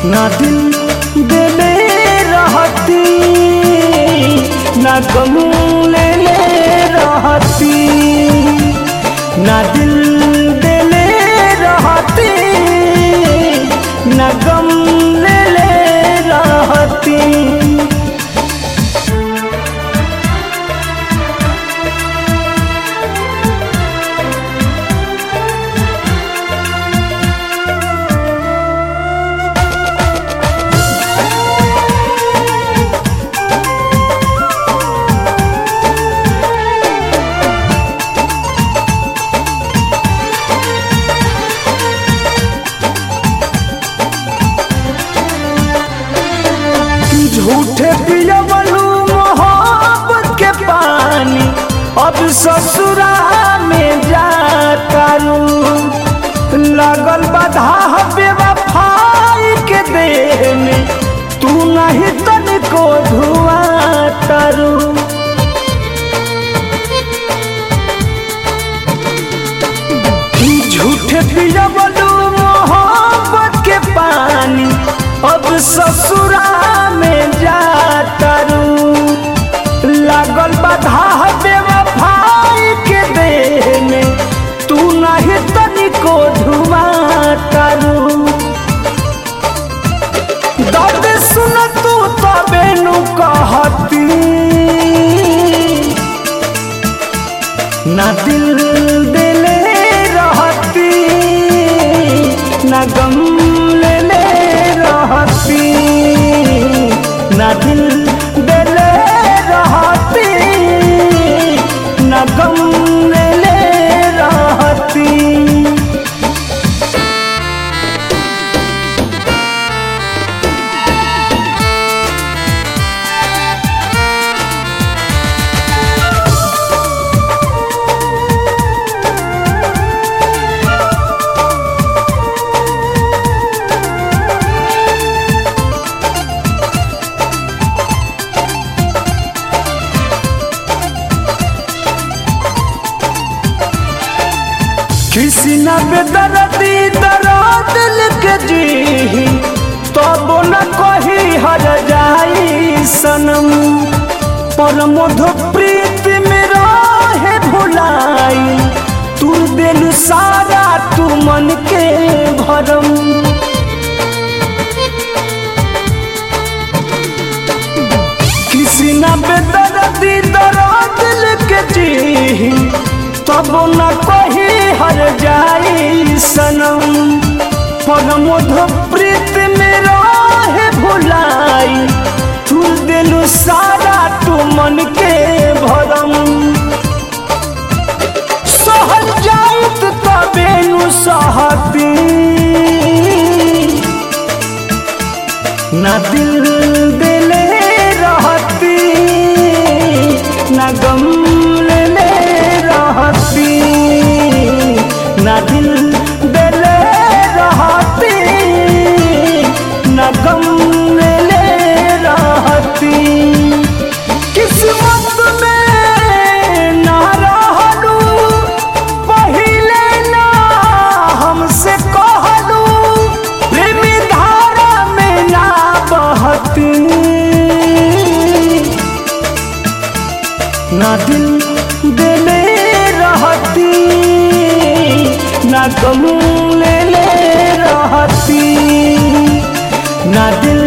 ना दिल देले रहती ना गम ले ले रहती ना दिल देले रहती ना गम ले ले रहती झूठे पियवलू मोहब्बत के पानी अब ससुरा में जातारू लगल बाधा बेवफाई के देह में तू नहीं तनिको धुआ तारू झूठे पियवलू मोहब्बत के पानी अब ससुरा में जातारू लागल बाधा बेवफाई के देह में तू नहीं तनिको धुआ तारू दर्द सुन तू तबे नु कहती ना दिल दिले रहती ना गम ले ले रहती ना दिल दिले रहती ना गम ले ले रहती किसी न बेदर्दी दर्द लिख जी तब न कही हर जाई सनम पर मधु प्रीत में रहे भुलाई तू दिल सारा तू मन के भरम किसी न बेदर्दी दर्द लिख जी तब न कही हर जाई सनम पर मधु प्रीत में रहे भुलाई तू दिल सारा तू मन के भरम सहल जाइत तबे नु सहती ना दिल दिले रहती ना गम ले ले रहती ना दिल दिले रहती ना गम ले ले रहती किस्मत में ना रहलू पहिले ना हमसे कहलू प्रेमी धारा में ना बहती ना दिल दिले रहती ना गम ले ले रहती ना दिल